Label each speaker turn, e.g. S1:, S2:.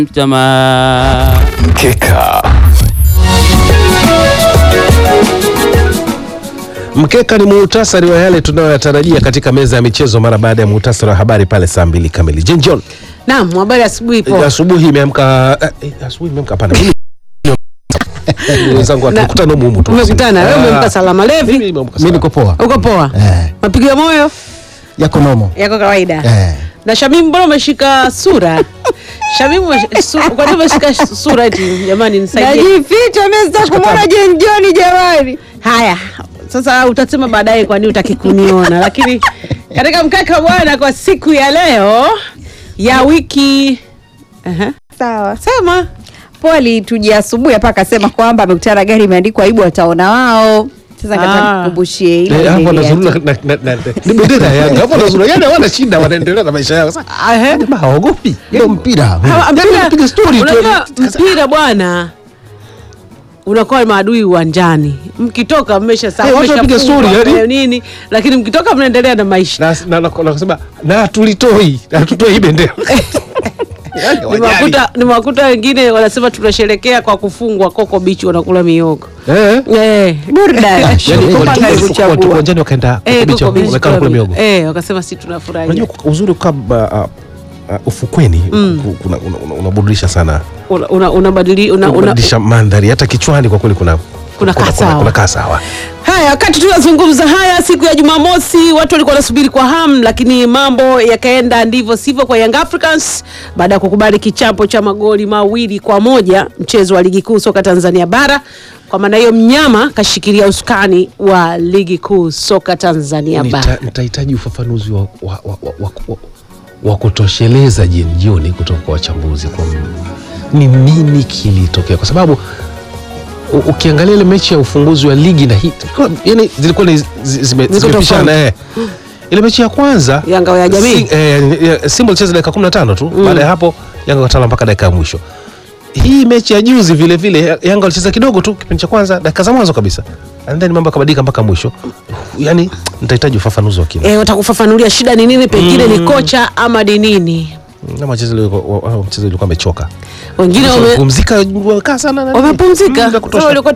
S1: Jamaa
S2: Mkeka. Mkeka ni muhtasari wa yale tunayoyatarajia katika meza ya michezo mara baada ya muhtasari wa habari pale saa mbili kamili. Jen John,
S3: Naam, habari asubuhi po.
S2: asubuhi imeamka eh, eh, asubuhi imeamka hapana. Mimi- Wenzangu watukutana humu humu tu.
S3: Umekutana wewe,
S2: Ah,
S3: umemka salama
S2: mimi
S3: levi,
S2: nimeamka
S4: Mimi
S2: salama.
S4: niko poa.
S3: uko poa?
S4: Eh,
S3: Mapigo ya moyo
S4: yako nomo.
S3: yako kawaida.
S4: Eh.
S3: Na Shamimu, mbona umeshika sura? Shamimu, umesh- su- kwa nini umeshika sura eti? Jamani, nisaidie.
S5: Najificha mimi sitaki kumwona Jen John jamani.
S3: Haya, sasa utasema baadaye kwa nini utaki kuniona, lakini katika mkaka bwana, kwa siku ya leo ya wiki Aha.
S5: Sawa.
S3: sema
S5: Poli tujia asubuhi hapa akasema kwamba amekutana na gari imeandikwa aibu wataona wao. Sasa
S3: Ah.
S5: kataka nikukumbushie ile.
S2: Eh, hapo
S5: ile
S2: nazurura
S5: ya-
S2: na- na- na- ni bendera ya Yanga. Hapo nazurura. Yaani hawana shida wanaendelea na maisha yao. Sasa
S3: Ahe.
S2: jamaa hawaogopi.
S4: Ndio mpira.
S3: Ha-
S2: Yaani
S3: mpira-
S2: wanapiga story tu.
S3: unajua mpira bwana unakuwa maadui uwanjani mkitoka mmesha
S2: Eh, watu wapiga story, yani.
S3: nini lakini mkitoka mnaendelea na maisha
S2: na na- na- na kusema na tulitoi na tutoi bendera Yaani hawajali.
S3: nimewakuta nimewakuta wengine wanasema tunasherekea kwa kufungwa koko bichi wanakula miogo
S2: Eh.
S3: eh
S5: Burudani.
S2: Yaani
S4: Sherehe.
S2: watu-
S5: Kupanga
S2: watu-
S5: kuchagua.
S2: watu uwanjani wakaenda
S3: eh
S2: kubicha,
S3: koko bichi
S2: wamekaa kula miogo
S3: eh wakasema si tunafurahia
S2: unajua uzuri kwa uh, uh, ufukweni ku- kuna- una- una- unaburudisha sana
S3: una una unabadili una, una,
S2: unabadilisha mandhari hata kichwani kwa kweli kuna
S3: Kuna kaa sawa.
S2: kuna kaa sawa
S3: Haya, wakati tunazungumza haya siku ya Jumamosi, watu walikuwa wanasubiri kwa hamu, lakini mambo yakaenda ndivyo sivyo kwa Young Africans baada ya kukubali kichapo cha magoli mawili kwa moja mchezo wa ligi kuu soka Tanzania bara. Kwa maana hiyo, mnyama kashikilia usukani wa ligi kuu soka Tanzania bara.
S2: Nita- nitahitaji ufafanuzi wa, wa, wa, wa, wa, wa, wa kutosheleza jioni jioni kutoka kwa wachambuzi kwa m- ni nini kilitokea kwa sababu u- ukiangalia ile mechi ya ufunguzi wa ligi na hii yani zilikuwa ni zi- zime-
S3: Ziko
S2: zimepishana eh. ile mechi ya kwanza
S3: Yanga ya jamii.
S2: Si- eh, ya- Simba ilicheza dakika 15 tu baada ya hapo Yanga katala mpaka dakika ya mwisho hii mechi ya juzi vile vile Yanga walicheza kidogo tu kipindi cha kwanza dakika za mwanzo kabisa and then mambo yakabadilika mpaka mwisho yani nitahitaji ufafanuzi wa kina
S3: E, watakufafanulia shida ni nini, pengine ni kocha ama ni nini.
S2: na mchezo ulikuwa wa- wa- mchezo ulikuwa amechoka
S3: Wengine wame-
S2: pumzika wakaa sana na-
S3: wamepumzika
S2: Mm, vya kutosha.
S3: Sasa walikuwa